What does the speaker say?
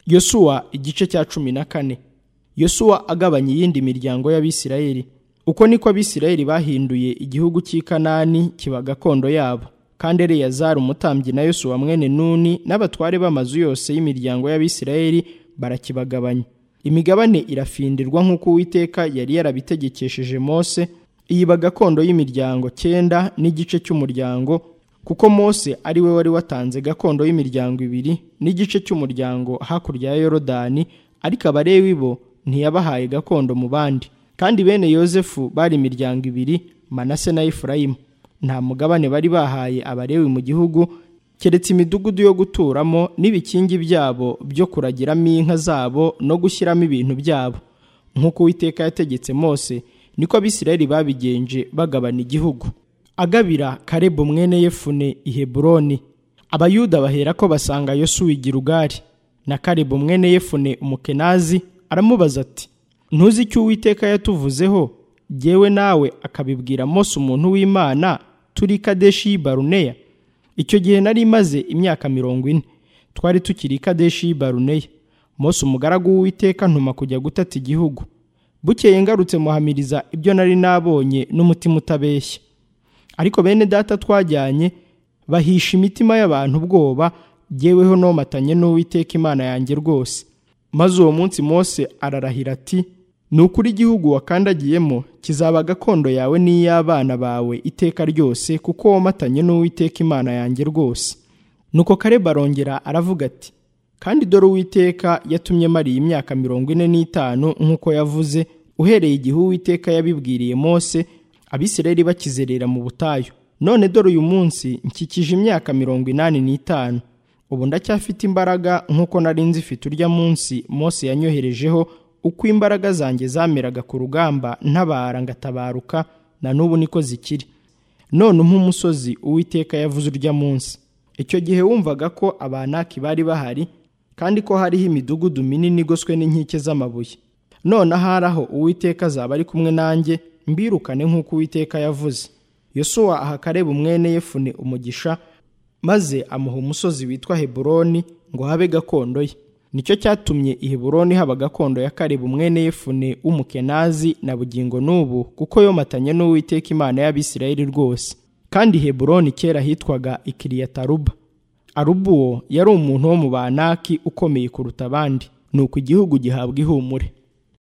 yosuwa igice cya cumi na kane yosuwa agabanya iyindi miryango y'abisirayeli uko niko abisirayeli bahinduye igihugu cy'i kanani kiba gakondo yabo kandi eleyazari umutambyi na yosuwa mwene nuni n'abatware b'amazu yose y'imiryango y'abisirayeli barakibagabanya imigabane irafindirwa nk'uko uwiteka yari yarabitegekesheje mose iyiba gakondo y'imiryango cyenda n'igice cy'umuryango kuko mose ari we wari watanze gakondo y'imiryango ibiri n'igice cy'umuryango hakurya ya yorodani ariko abarewi bo ntiyabahaye gakondo mu bandi kandi bene yosefu bari imiryango ibiri manase na efurayimu nta mugabane bari bahaye abarewi mu gihugu keretse imidugudu yo guturamo n'ibikingi byabo byo kuragiramo inka zabo no gushyiramo ibintu byabo nk'uko uwiteka yategetse mose niko abisirayeli babigenje bagabana igihugu agabira karebu mwene yefune i heburoni abayuda bahera ko basanga yosuwa igirugari na karebu mwene yefune umukenazi aramubaza ati ntuzi icyo uwiteka yatuvuzeho yewe nawe akabibwira mose umuntu w'imana turi kadeshi baruneya icyo gihe nari maze imyaka mirongo ine twari tukiri kadeshi baruneya mose umugaragu w'uwiteka ntuma kujya gutata igihugu bukeye ngarutse muhamiriza ibyo nari nabonye n'umutima utabeshya ariko bene data twajyanye bahisha imitima y'abantu ubwoba yeweho nomatanye n'uwiteka imana yanjye rwose maze uwo munsi mose ararahira ati ni ukuri igihugu wakandagiyemo kizaba gakondo yawe n'iy'abana bawe iteka ryose kuko womatanye n'uwiteka imana yanjye rwose nuko kareba arongera aravuga ati kandi dore uwiteka yatumye mariye imyaka mirongo ine n'itanu nk'uko yavuze uhereye igihe uwiteka yabibwiriye mose abisirayeli bakizerera mu butayu none dore uyu munsi nkikije imyaka mirongo inani n'itanu ubu ndacyafite imbaraga nk'uko nari nzifite urya munsi mose yanyoherejeho uko imbaraga zanjye zameraga ku rugamba ntabara ngatabaruka na n'ubu niko zikiri none umpa umusozi uwiteka yavuze urya munsi icyo gihe wumvaga ko abanaki bari bahari kandi ko hariho imidugudu minini igoswe n'inkike z'amabuye none ahari aho uwiteka azaba ari kumwe nanjye mbirukane nk'uko uwiteka yavuze yosuwa aha kareba umwene yefune umugisha maze amuha umusozi witwa heburoni ngo habe gakondo ye nicyo cyatumye i heburoni haba gakondo ya karebu mwene yefune w'umukenazi na bugingo n'ubu kuko yomatanye n'uwiteka imana y'abisirayeli rwose kandi heburoni kera hitwaga ikiriyataruba aruba uwo yari umuntu wo mu banaki ukomeye kuruta abandi ni uko igihugu gihabwa ihumure